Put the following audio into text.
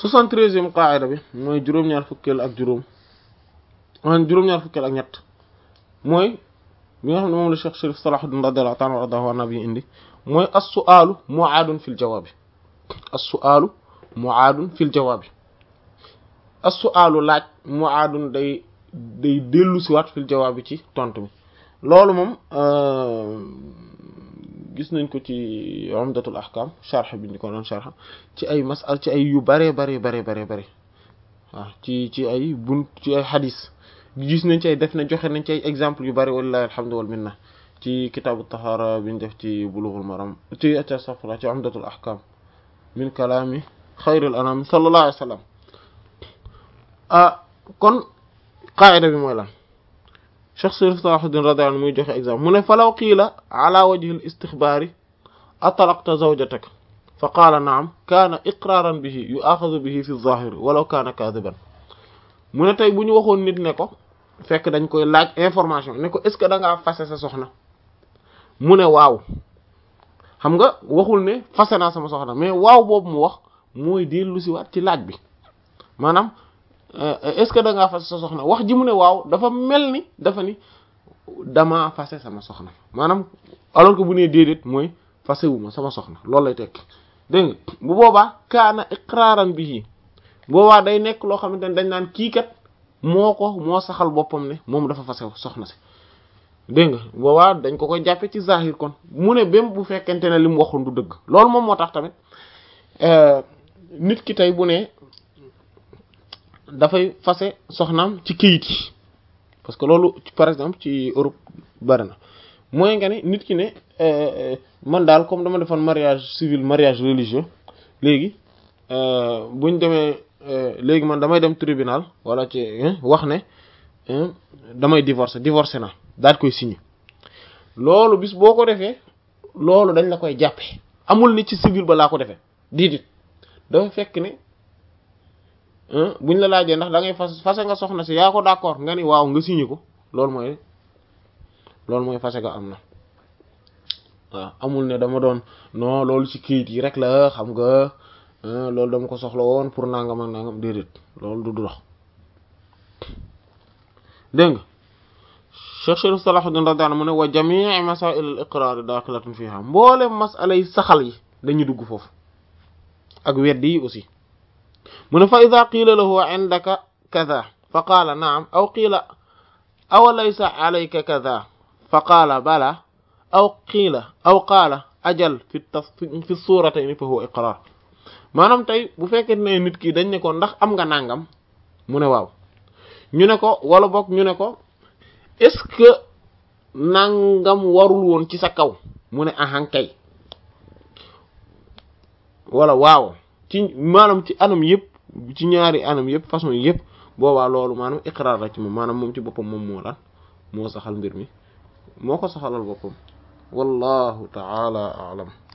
soixante-treizième qaida bi mooy juróom-ñaar fukkeel ak juróom man juróom-ñaar fukkeel ak ñett mooy bi nga xam ne moom la Cheikh Chérif Salahuddin radiyallahu ta'ala anhu nabi indi mooy as-su'aalu mu'aadun fil jawaabi as-su'aalu mu'aadun fil jawaabi as-su'aalu laaj mu'aadun day day dellu si waat fil jawaabi ci tontu bi loolu moom gis nañ ko ci umdatul ahkam sharh bi ñu ko doon sharh ci ay masal ci ay yu bare bare bare bare bare waaw ci ci ay bunt ci ay hadis gis nañ ci ay def na joxe nañ ci ay exemple yu bari wallahi alhamdu wal minna ci kitaabu tahara bi ñu def ci bulughul maram ci atasafra ci umdatul ahkam min kalaami xayril anam sallallahu alayhi wa sallam ah kon qaida bi mooy lan Cheikh Chérif Salahuddin radiyallahu anhu muy joxe exemple mu ne falaw qiila ala wajhi al istixbaari atalaqta zawjataka fa qaala naam kaana iqraaran bihi yu'aaxazu bihi fi zaahiri walaw kaana kaadiban mu ne tey bu ñu waxoon nit ne ko fekk dañ koy laaj information ne ko est-ce que da ngaa fase sa soxna mu ne waaw xam nga waxul ne fase naa sama soxna mais waaw boobu mu wax mooy dellu si waat ci laaj bi maanaam est-ce que da ngaa fase sa soxna wax ji mu ne waaw dafa mel ni dafa ni damaa fase sama soxna maanaam alors que bu nee déedéet mooy fase wu ma sama soxna loolu lay tekk dégg nga bu boobaa kaana iqraaran bihi boobaa day nekk loo xamante ne dañ naan kii kat moo ko moo saxal boppam ne moom dafa fase soxna si dégg nga boobaa dañ ko koy jàppe ci zahir kon mu ne bém bu fekkente ne li mu waxoon du dëgg loolu moom moo tax tamit nit ki tey bu ne dafay fase soxnaam ci këyit yi parce que loolu par exemple ci Europe bari na mooy nga ne nit ki ne man daal comme dama defoon mariage civil mariage religieux léegi buñ demee léegi man damay dem tribunal wala ci wax ne damay divorcer divorcer na daal koy signer loolu bis boo ko defee loolu dañ la koy jàppe amul ni ci civil ba laa ko defee diidit dafa fekk ne buñ la laajee ndax da ngay fas fase nga soxna si yaa ko d'accord nga ni waaw nga signé ko loolu mooy loolu mooy fase nga am na waaw amul ne dama doon non loolu ci kayit yi rek la xam nga loolu dama ko soxla woon pour nangam ak nangam déedéet loolu du dox dégg nga Cheikh Chérif Salahuddin radiyallahu anhu mu ne wa jamii masail al iqrar daxilatun fiha mboolem masala yi saxal yi dañuy dugg foofu ak weddi yi aussi mu ne fa ida qiila lahu indaka kada fa qaala naam aw qiila aw laysa alayka kada fa qaala bala aw qiila aw qaala ajal fi tas fi suuratayni fa huwa iqrar maanaam tey bu fekkee ne nit ki dañ ne ko ndax am nga nangam mu ne waaw ñu ne ko wala boog ñu ne ko est-ce que nangam warul woon ci sa kaw mu ne ahan kay wala waaw ci maanaam ci anam yëpp ci ñaari anam yëpp façon yëpp boobaa loolu maanaam iqrar la ci moom maanaam moom ci boppam moom moo lan moo saxal mbir mi moo ko saxalal boppam wallahu ta'ala a'lam